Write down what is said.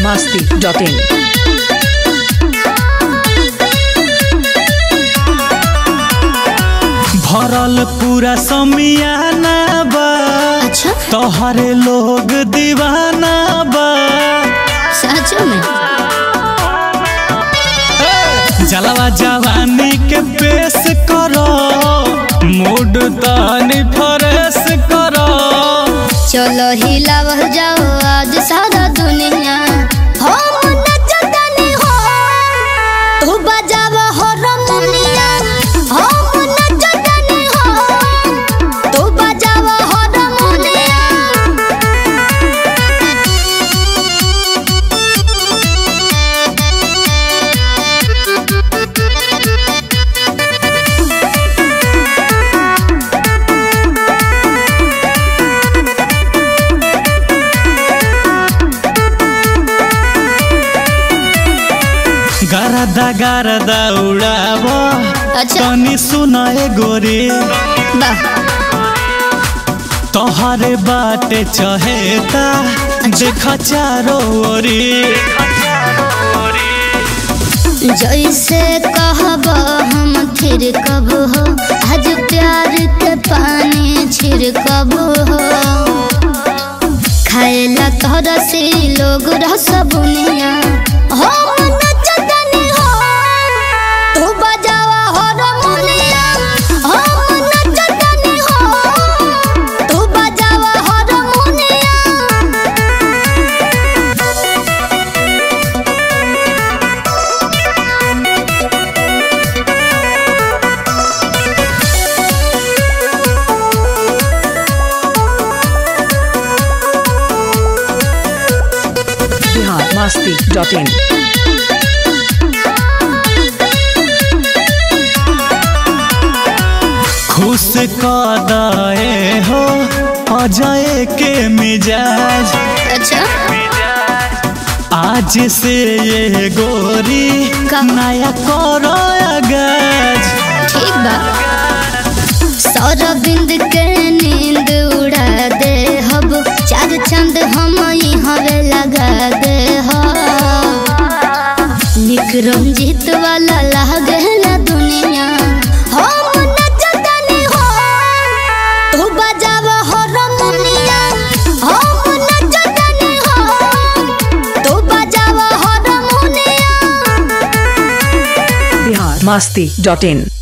masti.in. भरल पूरा समियाना बा अच्छा तोहरे लोग दीवाना बा सच में जलवा जवानी के पेश करो मूड तानी फरेश करो चलो हिलावल जाओ आज सारा दुनिया हम नचतनी हो तू बजाव हारमोनिया हम नचतनी हो तू बजाव हारमोनिया गरदा गरदा उड़ाव अच्छा तनी सुनाए गोरी वाह तोहरे बाटे चहेता देख चारो ओरी जैसे कहब हम फिर कब हो आज प्यार के पानी छिड़कब हो खाएला तोहरा से लोग रस बुनिया हम नचतनी हो तू बजावा हारमोनिया हम नचतनी हो तू बजावा हारमोनिया Bihar masti.in. खुश कदाए हो अजय के मिजाज अच्छा आज से ये गोरी का? नया करो अगाज ठीक बा सौरबिंद के नींद उड़ा दे हब चार चंद हम हवे लगा दे हब निक रंजित वाला लागे ना दुनिया हम नचतनी हो तू बजाव हारमोनिया हम नचतनी हो तू बजाव हारमोनिया Bihar masti.in.